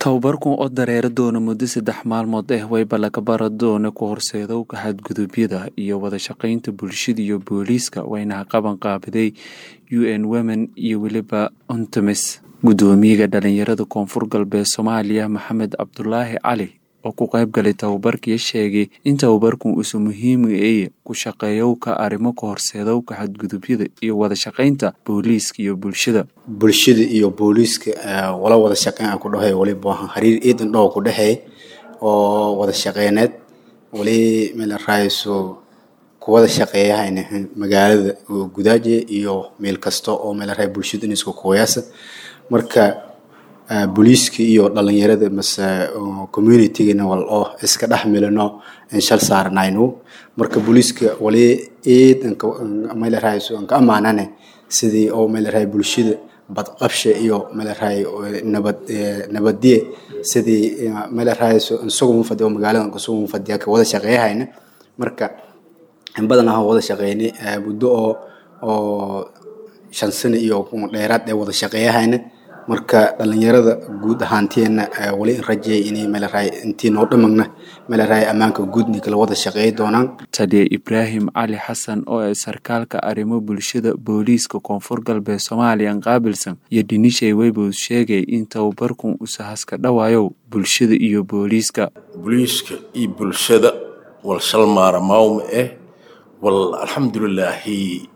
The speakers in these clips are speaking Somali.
Tababarkan oo dareere doona muddo saddex maalmood ah wayba laga bara doona ku horseedowga xadgudubyada iyo wada shaqaynta bulshada iyo booliiska wayna qaban qaabiday UN Women iyo weliba UNTAMIS gudoomiyaha dhalinyarada koonfur galbeed Soomaaliya Maxamed Cabdulaahi Cali oo ku qayb galay tababarkii sheegay in tababarkan uusan muhiim ay ku shaqeeyowka arrimo ka horseedowka xadgudubyada iyo wada shaqaynta booliiska iyo bulshada bulshada iyo booliiska wala wada shaqeyn aan ku dhahay waliba waxaan xiriir ciidan dhow ku dhahay oo wada shaqeyneed wali meel raayso ku wada shaqeeyahayna magaalada gudaaje iyo meel kasta oo meel raay bulshada isku kooyasa marka booliiska iyo dhalinyarada mase communitygana wal oo iska dhex milano shal saaranayno marka booliiska wali ciid meel raayso aan ka amaanane sidii oo meel raay bulshada badqabsha iyo meel raay nabad nabadiye sidii meel raayso isagu fadhiyo magaalada isagu fadhiya ka wada shaqeeyahayna marka in badan aan wada shaqeynay muddo oo oo shan sano iyo dheeraad ee wada shaqeeyahayna marka dhalinyarada guud ahaanteena wali rajeey inay meel raay intii noo dhamagna meel raay ammaanka guudni kala wada shaqeey doonaan taliya ibraahim cali xasan oo ay sarkaalka arrimo bulshada booliiska koonfur galbeed soomaaliya qaabilsan iyo dhinishay weybows sheegay in tababarkan usahaska dhawaayow bulshada iyo booliiska booliiska iyo bulshada wal shalmaara mawma eh wal alxamdulilaahi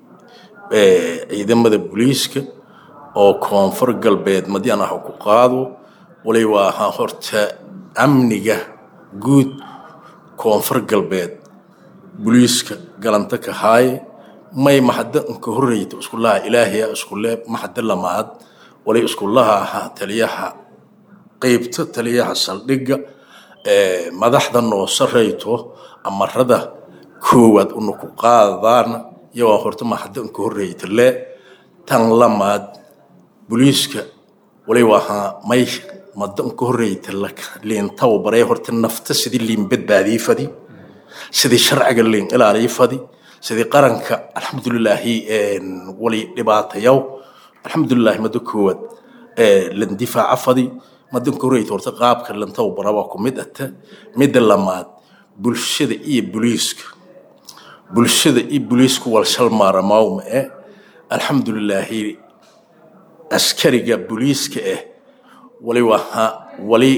ciidamada booliiska oo koonfur galbeed madian ah ku qaado wali waa ahaa horta amniga guud koonfur galbeed buliiska galanta ka haaye may maxada inka horreyta iskulaha ilaahaya iskule maxada lamaad wali iskulaha ahaa taliyaha qeybta taliyaha saldhigga madaxda noo sareyto amarada koowaad una ku qaadaan iyagoo horta maxada inka horreyta le tan lamaad booliiska wali wahaa may madan ka horreyta liin tababaree horta nafta sidii liin badbaadii fadi sidii sharciga liin ilaalii fadi sidii qaranka alxamdulilaahi wali dhibaatayaw alxamdulilaahi mada koowaad lan difaaca fadi madan ka horreyta horta qaabka lan tababara waa ku mid ata midda lamaad bulshada iyo booliiska bulshada iyo booliisku wal shalmaara mawma eh alxamdulilaahi askariga booliiska ah wali wahaa wali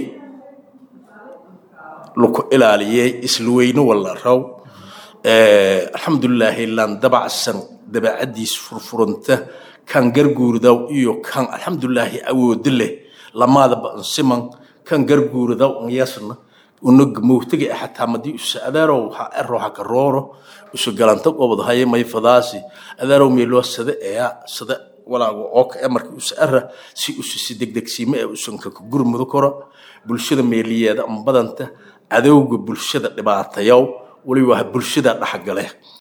laku ilaaliyey isla weyne wala raw alxamdulilaahi lan dabacsan dabacadiis furfuranta kan garguurdaw iyo kan alxamdulilaahi awoodo leh lamaadaba ansiman kan garguurdaw anyasna unaga mowtaga xataa madii usa adaarow ha ero haka rooro usa galanta qobod haye may fadaasi adaarow meeloo sada eya sada walaago ooka e markii usa ara si usa si degdegsiime ee usanka ka gurmudo karo bulshada meeliyeeda ama badanta cadowga bulshada dhibaatayaw wali waa bulshada dhexgale